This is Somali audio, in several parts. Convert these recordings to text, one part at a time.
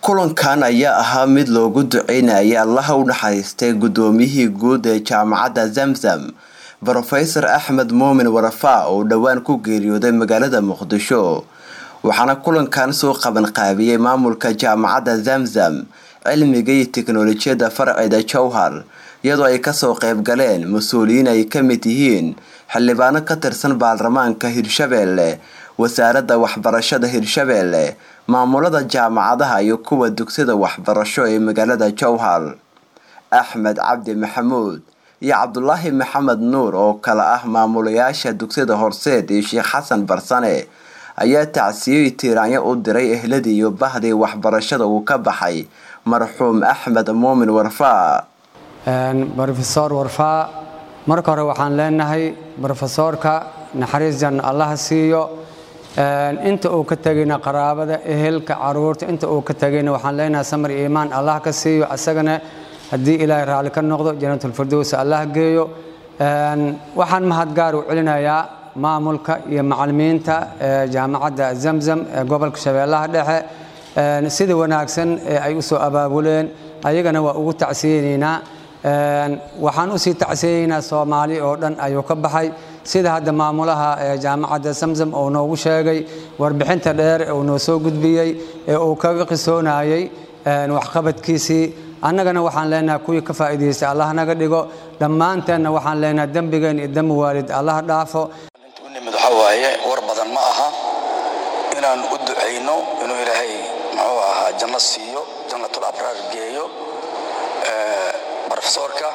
kulankan ayaa ahaa mid loogu duceynayay allaha u naxariistay gudoomiyihii guud ee jaamacadda zamzam brofesor axmed muumin warafaa oo dhowaan ku geeriyooday magaalada muqdisho waxaana kulankan soo qabanqaabiyey maamulka jaamacadda zamzam cilmiga iyo tiknolojiyadda farceeda jowhar iyadoo ay kasoo qayb galeen mas-uuliyiin ay ka mid yihiin xildhibaano ka tirsan baarlamaanka hirshabeelle wasaaradda waxbarashada hirshabeelle maamulada jaamacadaha iyo kuwa dugsida waxbarasho ee magaalada jowhar axmed cabdi maxamuud iyo cabdulaahi maxamed nuur oo kale ah maamulayaasha dugsida horseed iyo sheekh xasan barsane ayaa tacsiyoy tiiraanyo u diray ehladii iyo bahdii waxbarashada uu ka baxay marxuum axmed muumin warfaa rofesor warfaa marka hore waxaan leenahay rofesoorka naxariis jan allaha siiyo inta uu ka tegayna qaraabada ehelka caruurta inta uu ka tegayna waxaan leenahay samar iyo iimaan allah ka siiyo asagana haddii ilaahay raalli ka noqdo janatulfirdows allah geeyo waxaan mahadgaar u celinayaa maamulka iyo macalimiinta jaamacadda zamzam ee gobolka shabeellaha dhexe sida wanaagsan ee ay u soo abaabuleen ayagana waa ugu tacsiyeynaynaa waxaan usii tacsiyeynaynaa soomaali oo dhan ayuu ka baxay sida hadda maamulaha jaamacadda zamzam uu noogu sheegay warbixinta dheer uu noo soo gudbiyey ee uu kaga qisoonayay waxqabadkiisii annagana waxaan leenahay kuwii ka faa'iidaystay allah naga dhigo dhammaanteenna waxaan leenahay dembigeen iyo dembi waalid allah dhaafo nimid waxaa waaye war badan ma aha inaan u ducayno inuu ilaahay muxuu ahaa janno siiyo jannatul abraar geeyo brofesoorka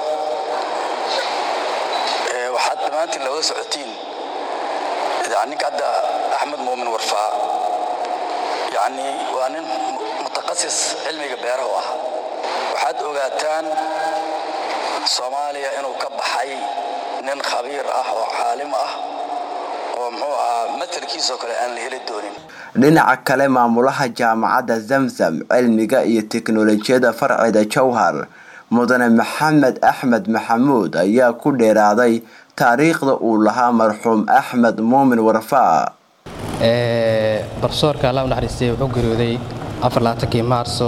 waxaad dhammaantiin looga socotiin ninka hadda axmed muumin warfaa yani waa nin mutaqasis cilmiga beerahu ah waxaad ogaataan soomaaliya inuu ka baxay nin khabiir ah oo caalim ah oo muxuu ahaa matalkiisoo kale aan la heli doonin dhinaca kale maamulaha jaamacadda zamzam cilmiga iyo tiknolojiyadda farceeda jowhar mudane maxamed axmed maxamuud ayaa ku dheeraaday taariikhda uu lahaa marxuum axmed muumin warfaa barsoorka alla u naxariistay wuxuu geeriyooday afarlaatankii maarso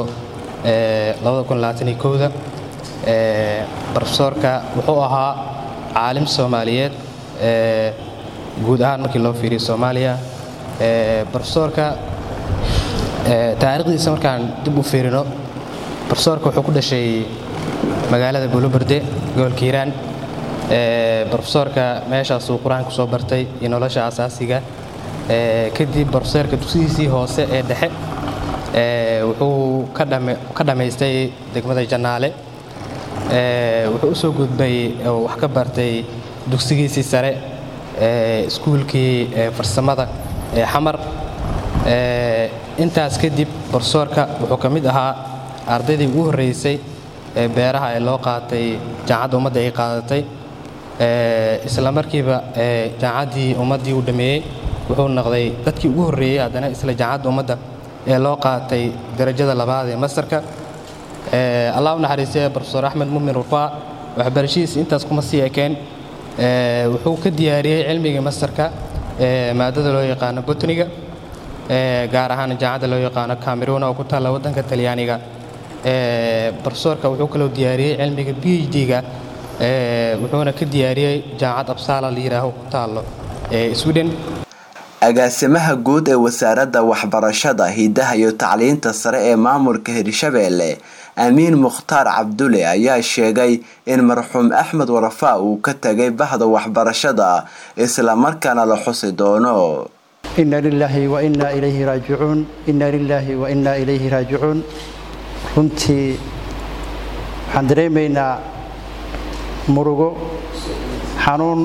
da barofesoorka wuxuu ahaa caalim soomaaliyeed guud ahaan markii loo fiiriyo soomaaliya barofesoorka taariikhdiisa markaan dib u fiirino barofesoorka wuxuu ku dhashay magaalada buuloberde gobolka hiiraan barofesoorka meeshaasuu qur-aanka kusoo bartay iyo nolosha asaasiga kadib barofesoorka dugsidiisii hoose ee dhexe wuxuu ka dhammaystay degmada jannaale wuxuu u soo gudbay wax ka bartay dugsigiisii sare iskuulkii farsamada ee xamar intaas kadib barofesoorka wuxuu ka mid ahaa ardaydii ugu horreysay ee beeraha ee loo qaatay jaamacadda ummadda ay qaadatay isla markiiba jaamacaddii ummaddii uu dhammeeyey wuxuu noqday dadkii ugu horreeyey haddana isla jaamacadda ummadda ee loo qaatay darajada labaad ee mastarka allah u naxariistay brofesor axmed muumin rufaa waxbarashadiisa intaas kuma sii ekeen wuxuu ka diyaariyey cilmiga mastarka maadada loo yaqaano botniga gaar ahaan jaamacadda loo yaqaano cameruuna oo ku taalla waddanka talyaaniga brofesoorka wuxuu kaloo diyaariyey cilmiga b h d-ga wuxuuna ka diyaariyey jaamacad absaala la yidhaaho ku taallo ee sweden agaasimaha guud ee wasaaradda waxbarashada hidaha iyo tacliinta sare ee maamulka hirshabeelle amiin mukhtaar cabdulle ayaa sheegay in marxuum axmed warafaa uu ka tegay bahda waxbarashada islamarkaana la xusi doono ina lilaahi wa inaa ilayhi raajicuun ina lilaahi wa inaa ilayhi raajicuun runtii waxaan dareemaynaa murugo xanuun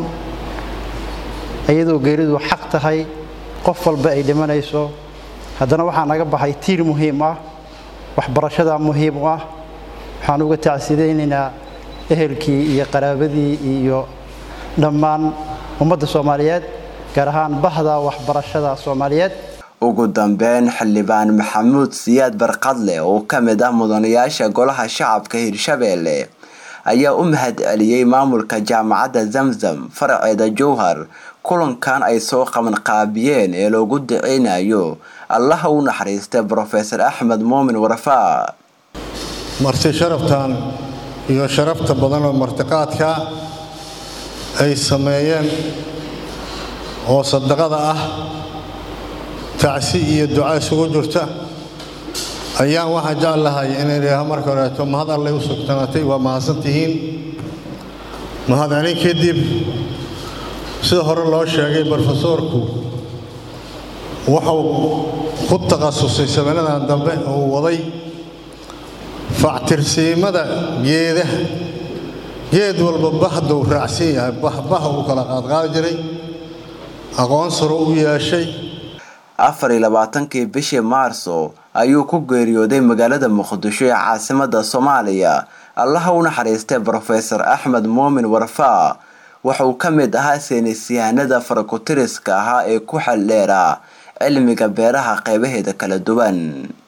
iyadoo geeridu xaq tahay qof walba ay dhimanayso haddana waxaa naga baxay tiir muhiim ah waxbarashada muhiim u ah waxaan uga tacsidaynaynaa ehelkii iyo qaraabadii iyo dhammaan ummadda soomaaliyeed gaar ahaan bahda waxbarashada soomaaliyeed ugu dambeyn xildhibaan maxamuud siyaad barqadle oo ka mid ah mudanayaasha golaha shacabka hirshabeelle ayaa u mahad celiyey maamulka jaamacadda zamzam faraceeda jowhar kulankan ay soo qaban qaabiyeen ee loogu duceynayo allaha u naxariistay brofesor axmed muumin warfaa marti sharaftan iyo sharafta badan oo martiqaadka ay sameeyeen oo sadaqada ah tacsi iyo duca isugu jirta ayaan waxaan jecel lahay inay idhaaho marka horeeto mahad allay u sugtanaatay waa mahadsantihiin mahadcelin kadib sida hore loo sheegay brofesoorku wuxuu ku takhasusay samanadan dambe uu waday factirsiimada geedaha geed walba bahduu raacsan yahay bahbaha uu kala qaadqaadi jiray aqoon saro u yeeshay afar iyo labaatankii bishii maarso ayuu ku geeriyooday magaalada muqdisho ee caasimada soomaaliya allaha u naxariistay brofesor axmed muumin warfaa waxa uu ka mid ahaa saynisyahanada farakutiriska ahaa ee ku xaldheera cilmiga beeraha qeybaheeda kala duwan